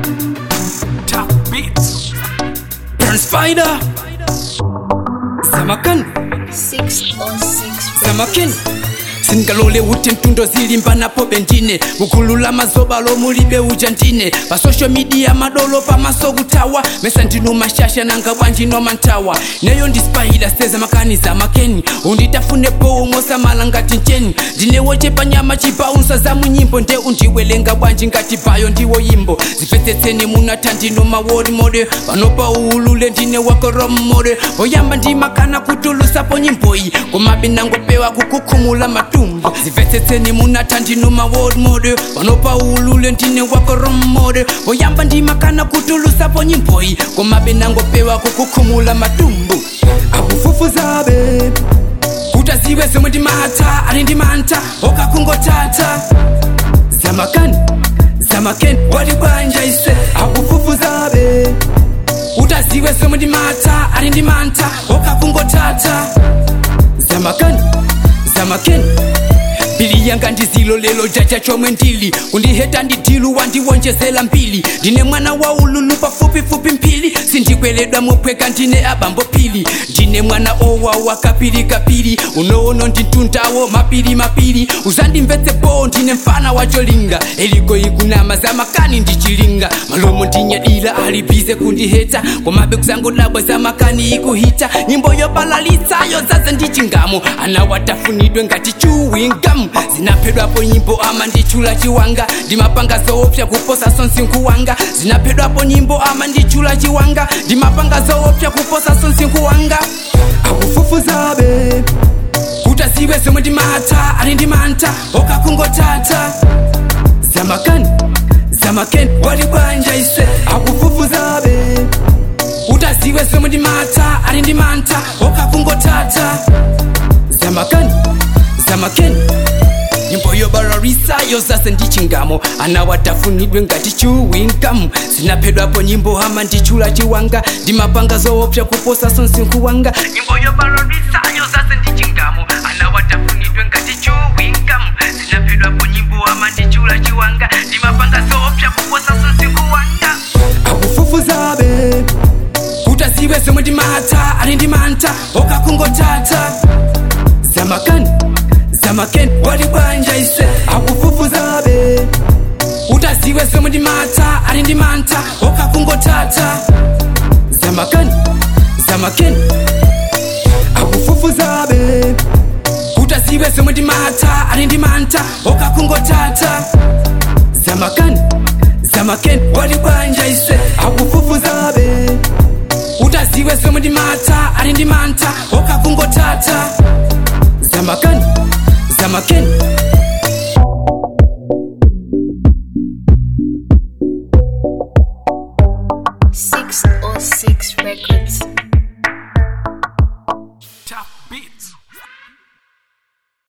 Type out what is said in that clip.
Top beats. Burn Spider. Zamakan. 6 on 6 Zamakin. singalole kuti mtundo zilimba napo bendine kukhulula mazoba lomulibe uja ndine pa social media madolo pamaso kutawa mesa ndinu mashasha nanga bwanji nomantawa neyo ndispahila seza makaniza makeni unditafunepo umosamala ngati ncheni ndinewochepa nyama chipaunsa za munyimbo nde undiwelenga bwanji ngati bayo ndiwo yimbo zipetsetseni munata ndino mawori mode panopa uulule ndine wako romode poyamba ndimakana kutulusapo nyimbo iyi komabe nangopewa kukukhumula matumbo zipetsetseni munata ndino mawori mode panopa uulule ndine wako romode poyamba ndimakana kutulusapo nyimbo iyi komabe nangopewa kukukhumula matumbo akufufuzabe kutaziwe zomwe ndimata ali ndimanta okakungotata zamakani zamakeni wali bwanja ise akufufuzabe utaziwe zomwe ndimata ali ndimanta okakungotata zamakani zamakeni mbili yanga ndizilo lelo jaja chomwe ndili kundiheta ndidilu wandiwonjezela mbili ndine mwana wa ululu pafupifupi mphili sindikweledwa mophweka ndine abambo pili ndine mwana owawa kapili kapili unoono ndintundawo mapili mapili uzandimvetsepo ndine mfana wacholinga eliko ikunama zamakani ndichilinga malomo ndinyadila alibize kundiheta komabe kuzangodabwa zamakani ikuhita nyimbo yobalalitsayo zaze ndichingamo anawatafunidwe ngati chuwingamu zinaphedwapo nyimbo ama ndichula chiwanga ndimapanga zoopsa kuposa sonsinkhu wanga zinaphedwapo nyimbo ama ndichula chiwanga ndimapanga zoopsa kuposa sonsinkhu wanga akufufuzabe kutaziwe zomwe ndimata ali ndimanta okakungotata zamakani zamakeni wali bwanja ise akufufuzabe utaziwe zomwe ndimata ali ndimanta okakungotata zamakani zamakeni nyimbo yobararisa yozase ndichingamo anawatafunidwe ngati chuwingamu zinaphedwapo nyimbo ama ndichula chiwanga ndimapanga zoopsa kuposa sonsinkhu wanga nyimbo yobararisa yozase ndichingamo anawatafunidwe ngati chuwingamu zinaphedwapo nyimbo ama ndichula chiwanga ndimapanga zoopsa kuposa sonsinkhu wanga akufufuzabe kutaziwe zomwe ndimata ali ndimanta okakungotata zamakani zamakeni wali bwanja ise akufufuzabe utaziwe zomwe ndimata ali ndimanta okakungotata zamakani zamakeni akufufuzabe kutaziwe zomwe ndimata ali ndimanta okakungotata zamakani zamakeni wali bwanja ise akufufuzabe utaziwe zomwe ndimata ali ndimanta okakungotata zamakani zamakeni Six on six records.